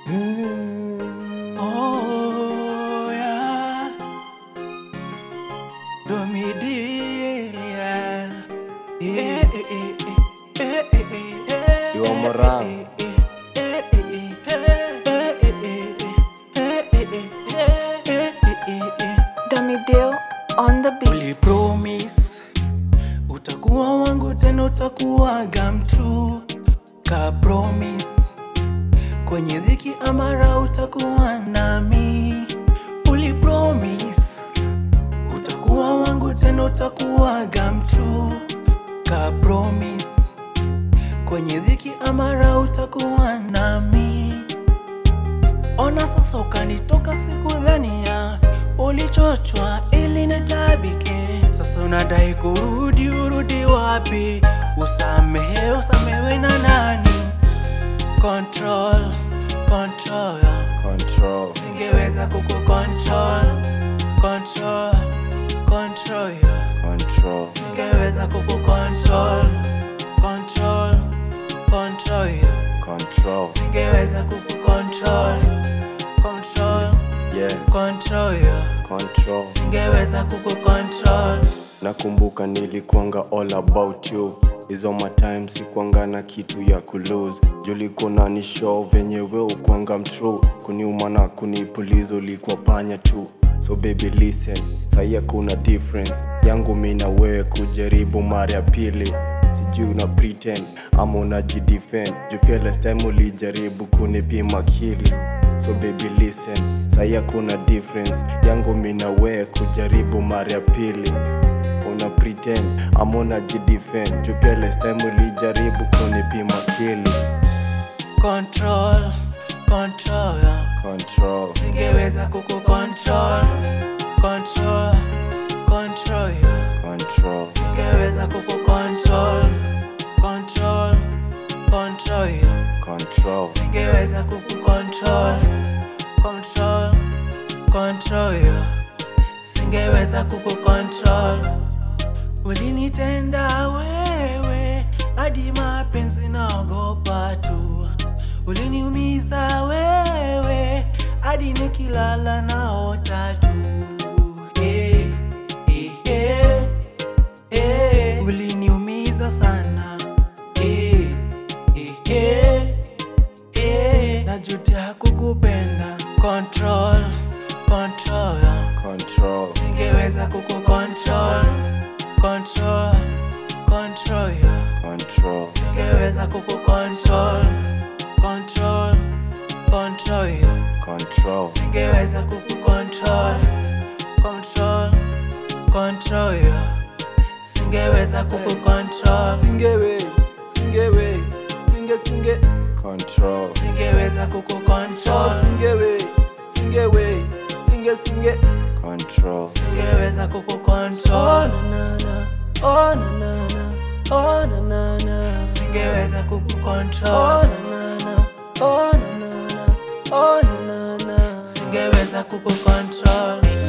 Oh, yeah. Domidilia. Eh, eh, eh, eh, eh, eh, eh, eh, Yo, eh, Moran. eh, eh, eh, eh, eh, eh, eh, eh, eh, eh, eh, eh, eh. Dummy Deal on the beat. Ulipromise utakuwa wangu tena utakuwaga mtu ka promise kwenye dhiki amara utakuwa nami Ulipromise utakuwa wangu tena utakuwaga mtu ka promise kwenye dhiki amara utakuwa nami Ona sasa ukanitoka sikudhania ulichochwa ili nitabike. Sasa unadai kurudi, urudi wapi? Usamehe, usamewe na nani? Control, control, Control. singeweza kukucontrol. Control, control, Control. singeweza kukucontrol. Control, control, Control. singeweza kukucontrol. Control, Yeah. control, yeah. Control. singeweza kukucontrol. Nakumbuka nilikuanga all about you hizo matime sikuanga na kitu ya kulose julikona ni show venye we ukwanga mtrue kuniuma na kunipuliza ulikuwa panya tu so baby listen sahi kuna difference yangu mi na wewe kujaribu mara ya pili sijui una pretend ama unajidefend juu pia last time ulijaribu kunipima kili so baby listen sahi kuna difference yangu mi na wewe kujaribu mara ya pili una pretend ama unajidefend juu pia last time ulijaribu kunipima kili Control, control, yeah. control singeweza kukucontrol. Control, control, yeah. control singeweza kukucontrol. Control, control, yeah. control singeweza kukucontrol. Control, control, yeah. singeweza kukucontrol. Ulinitenda wewe hadi mapenzi naogopa tu, uliniumiza wewe hadi nikilala naota tu. Eh, eh, eh, eh. Uliniumiza sana eh, eh, eh, eh. Najutia kukupenda. Control, control, control singeweza kukucontrol. Control, control, yeah. control singeweza kukucontrol. Control, control, yeah. control singeweza kukucontrol. Control, control, yeah. singeweza kukucontrol. singewe singewe singe singe control singeweza oh kukucontrol. singewe singewe singe singe control singeweza oh kukucontrol. na na na oh na na na oh na na na singeweza oh kukucontrol. na na na oh na na na oh na na na singeweza kukucontrol.